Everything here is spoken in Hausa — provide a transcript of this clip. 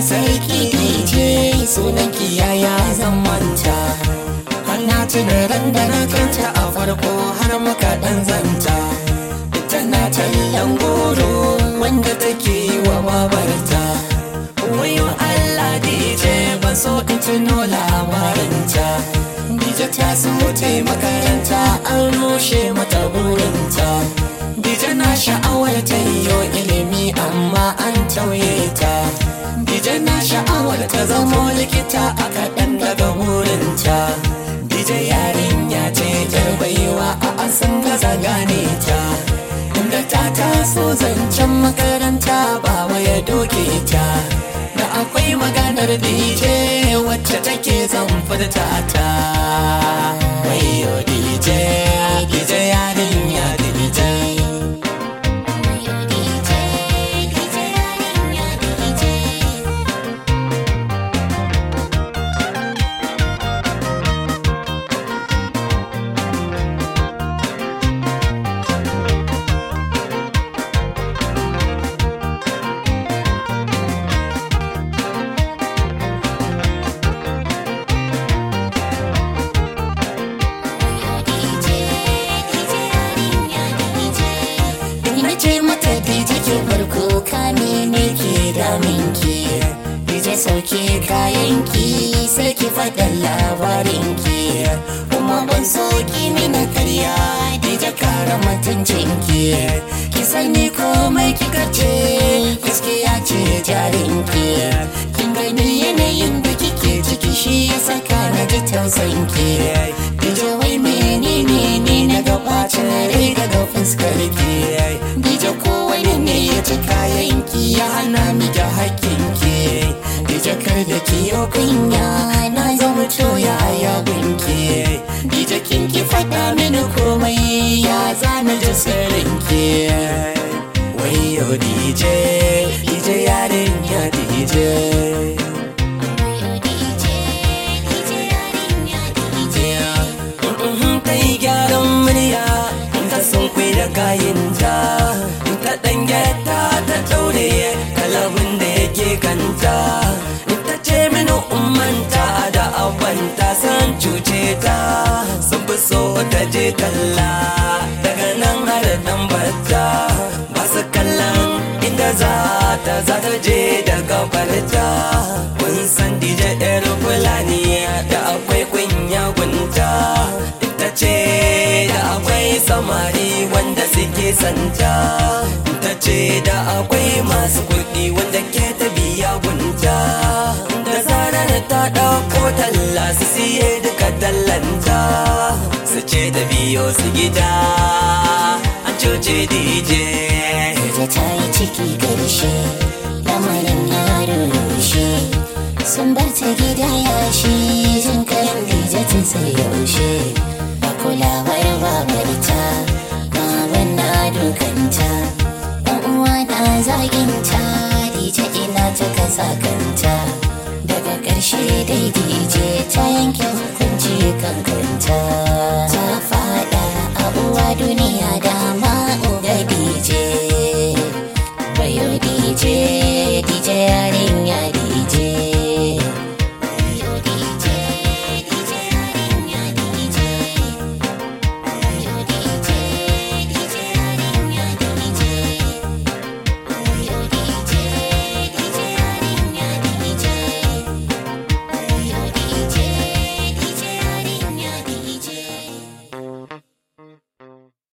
sarki dije sunan kiyaya zan manta Hana tuna ran da na kanta a farko har muka dan zanta Tana tallan goro wanda take yi wa babarta Wayo Allah dije ban so in tuno labarinta Dije ta so ta yi makaranta an rushe mata burinta Dije na sha'awar ta yiwo ilimi amma an tauye ta Dije na sha'awar ta zamo likita a kaɗan daga burinta Dije yarinya ce jar baiwa a an san gaza gane ta Inda ta taso zancen makaranta ba ya doke ta Da akwai maganar DJ wacce take zan furta ta Wayo DJ, DJ yarinya DJ Ina ce mata DJ ke farko kame ne ke daminki DJ sauke kayanki sai ki faɗa labarinki Kuma ban so ki mina karya DJ kara mutuncinki Ki sani komai kika ce gaskiya ce jarinki Kin gani yanayin da kike ciki shi ya saka na ji tausanki DJ wai menene ne na gabacin rai daga fuskar ki DJ ko wani ne ya ci kayan ki ya hana miki hakkin ki DJ kar da ki yo kunya na zama toya ya gunki DJ kin ki faɗa mini komai ya zana ji sirrin ki Wayo DJ DJ yarin ya DJ ta yi gyaran murya ta sun kwai da kayanta ta ɗan gyata ta ɗaure kalabin da yake kanta ta ce mini ummanta da abanta san cuce ta sun fi so ta je talla daga nan har dan bata ba su kallon inda za ta za ta je da gabarta kun san dije yar fulani da akwai kunya gunta ita ce da akwai samari wanda suke santa ta ce da akwai masu kuɗi wanda ke ta biya gunta da zarar ta ɗauko talla su siye duka tallanta su ce ta biyo su gida an cuce DJ da ta yi ciki karshe lamarin ya rushe sun bar ta gida yashi jin kayan dijatin sai yaushe a kulawar babarta baban na dukanta ɗan uwa na zaginta dije ina ta kasa kanta daga ƙarshe dai dije ta yanke hukunci kankanta ta faɗa a uwa duniya dama